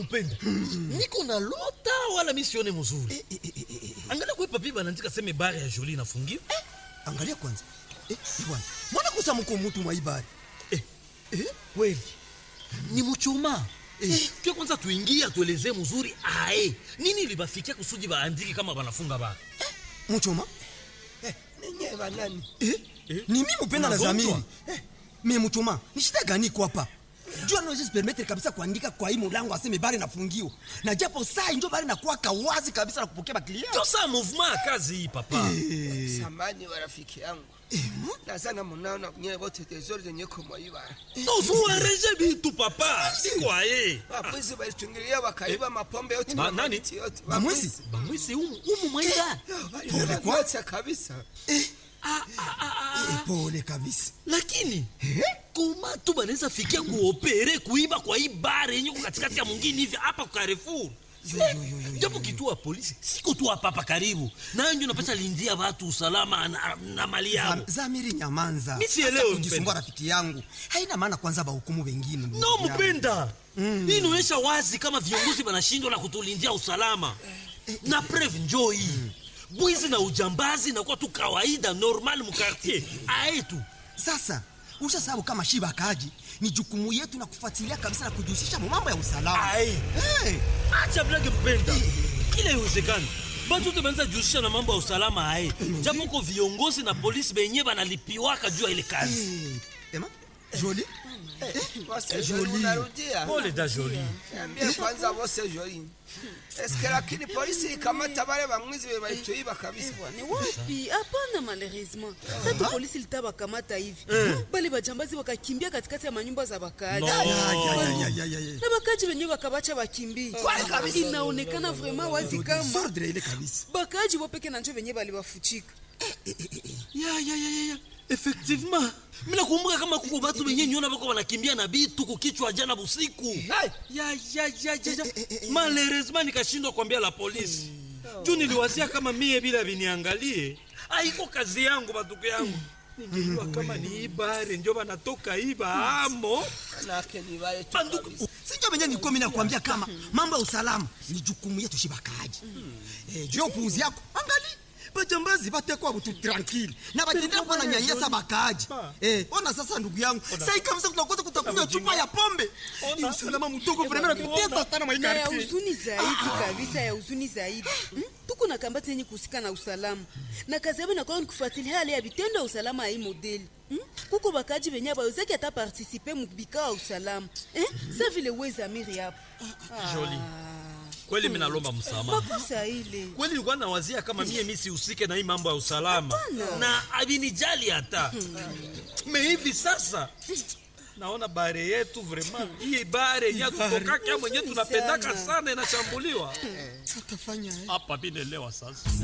mupenda niko na lota wala mi sione mzuri Eh, eh, eh, eh, eh, eh. angalia kwe papi banaandika seme bare ya joli inafungiwa angalia kwanza eh, bwana mwana kusa mko mutu mwa ibari eh, eh, kweli ni muchuma eh, kio kwanza tuingie atuelezee mzuri ae nini libafikia kusudi baandiki kama banafunga bara muchoma ninyi banani eh? Eh? ni mi mupenda na Unagonjwa? zamiri eh, me muchoma ni shida gani iko hapa juu anaweza permettre kabisa kuandika kwa hii mulango aseme bari nafungiwa na japo saa njo bari nakuwaka wazi kabisa na kupokea baklia ndio saa movement ya kazi hii papa samani wa rafiki yangu nazana munaona nyewe wote tezori zenye kumwaiba tozuareje bitu papa siko aye wapwizi walitungilia wakaiba mapombe yote Ba- na nani? mamiti yote Bamwizi? bamwisi umu umu mwaida waliote kabisa Ah, ah, ah, ah. Eh, pole kabisa lakini koma tu banaweza fikia kuopere kuiba kwa hii bare yenye ko katikati ya mwingine hivi hapa kwa Carrefour japo kituo ya polisi siko tu hapa hapa karibu nanjo napasha lindia watu usalama na, na mali yao Zam- zamiri nyamanza Mi sielewi, Acha kujisumbua mpenda. rafiki yangu haina maana kwanza bahukumu wengine ndugu no yangu. mpenda hii inaonyesha wazi kama viongozi wanashindwa na kutulindia usalama na preve njoo hii bwizi na ujambazi nakuwa tu kawaida normal mukartier aetu sasa usha sababu kama shiba akaji ni jukumu yetu na kufuatilia kabisa na kujihusisha mu mambo ya usalama Aye. hey. acha blage mpenda kila iwezekani batu te banza jihusisha na mambo ya usalama aye japo ko viongozi na polisi benye banalipiwaka juu ya ile kazi hey. ema joli wose joli unarudia pole da joli niambie kwanza wose joli eske lakini polisi ikamata wale bamwizi be balituiba kabisa ni wapi hapana malheureusement sasa polisi litawakamata hivi bale bajambazi wakakimbia katikati ya manyumba za wakaaji No. Ya, ya, ya, ya, ya, ya, ya. na wakaaji wenyewe wakabacha wakimbie inaonekana vraiment wazi kama Sordre ile kabisa bakaaji wopeke na njo wenyewe baliwafuchika ya ya ya ya ya effectivement mina kumbuka kama kuko batu benye nyona bako banakimbia na bitu kukichwa jana busiku ya ya ya ya ya malheureusement nikashindwa kuambia la polisi juu niliwazia kama mie bila viniangalie aiko kazi yangu batuku yangu ningejua kama ni ibare njo banatoka iba amo manake ni wale tu banduku kabisa. sinjo venye nilikuwa mimi nakwambia kama mambo ya usalama ni jukumu yetu shibakaji eh, juu ya upuuzi yako angali bajambazi batekwa butu tranquille na batendea kuwa na nyanyasa bakaaji eh, ona sasa ndugu yangu sai kabisa tutakosa kutakunywa chupa ya pombe ni usalama mtoko vrema natutesa sana na ya maikarti huzuni zaidi kabisa ya huzuni zaidi Hmm? tuko na kambati yenye kuhusika na usalama na kazi yabo inakuwa ni kufuatilia hali ya vitendo ya usalama ya hii modeli Hmm? kuko bakaji benye bawezaki ata partisipe mubikao ya usalama Eh? sa vile wezamiri hapo Joli. kweli minalomba msamaha makosa ile kweli nilikuwa nawazia kama mie mi sihusike na hii mambo ya usalama na avinijali hata me hivi sasa naona bare yetu vraiment hii bare yenye tutokaka mwenye tunapendaka sana inashambuliwa tutafanya hapa binelewa sasa